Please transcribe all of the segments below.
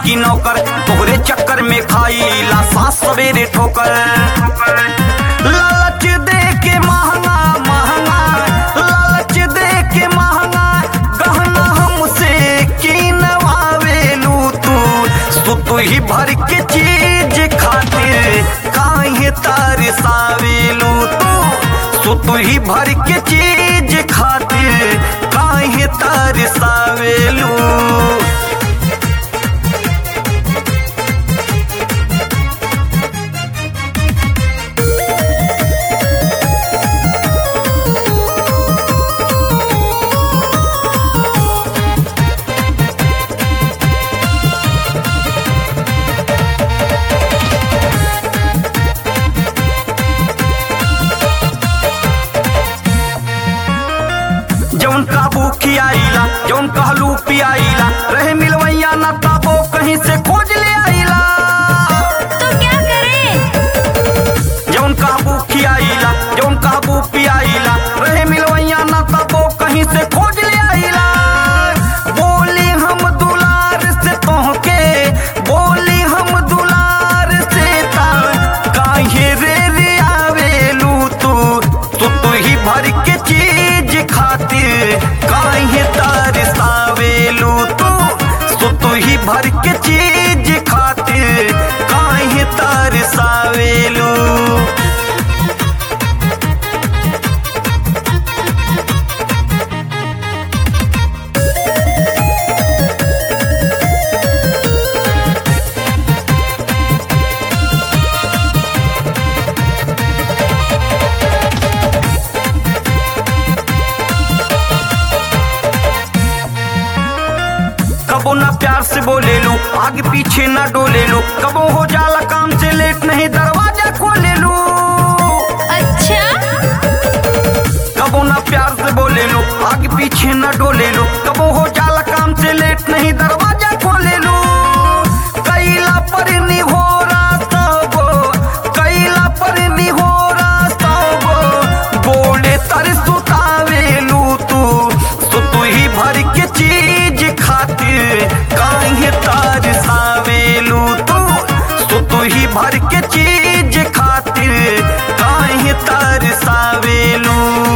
की नौकर तोहरे चक्कर में खाईला सांस सवेरे ठोकर लालच दे के महंगा महंगा लालच दे के महंगा गहना हमसे किनवावेलू तू सुतु ही भर के चीज खातिर काहे तरसावेलू तू सुतु ही भर के चीज खातिर काहे तरसावेलू जौन काबू खियाइला जौन कहलू पियाइला रहे मिलवैया ना ताबो कहीं से खोज ले आइला तो क्या करें जौन काबू खियाइला जौन काबू पियाइला रहे मिलवैया ना ताबो कहीं से खोज ले आइला बोली हम दुलार से तोहके बोली हम दुलार से ता काहे रे रे आवेलू तू तू तू ही भर के चीज खातिर काहे तरसावेलू तू तू तू ही भर के चीज खातिर काहे तरसावेलू कबो ना प्यार से बोले लो आगे पीछे ना डोले लो कबो हो जाला काम से लेट नहीं दरवाजा खोले लो अच्छा कबो ना प्यार से बोले लो आगे पीछे ना डोले लो कबो हो जाला काम से लेट नहीं दरवाजा खोले लो कैला पर हो तबो कैला पर हो तबो बोले तर सुतावेलू तू सुतु ही भर के चीज खातिर काहे तार सावेलू तू सुतु ही भर के चीज खातिर काहे तार सावेलू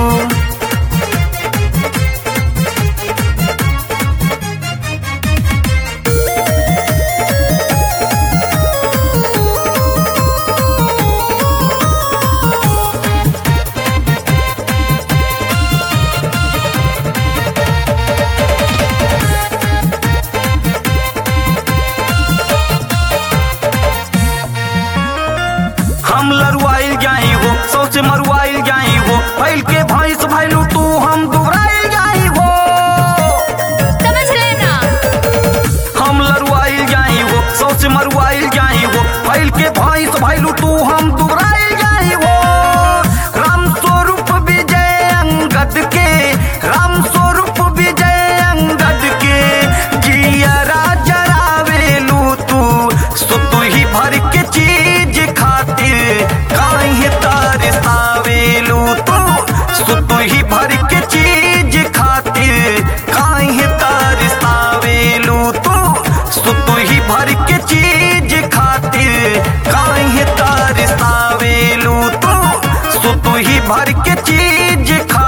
हम लरुआइल जाई हो सौ से मरुआइल जाई हो फैल के भैंस भैलू तू हम दुबराइल जाई हो समझ लेना हम लरुआइल जाई हो सौ से मरुआइल जाई हो फैल के भैंस भैलू तू हम दुबराइल जाई हो राम स्वरूप विजय अंगद के राम स्वरूप विजय अंगद के जिया राजरावेलू तू सुतु ही भर के चीज खातिर काहे तरसावेलू तू सुतु ही भर के चीज खातिर काहे तरसावेलू तू सुतु ही भर के चीज खातिर काहे तरसावेलू तू सुतु ही भर के चीज खा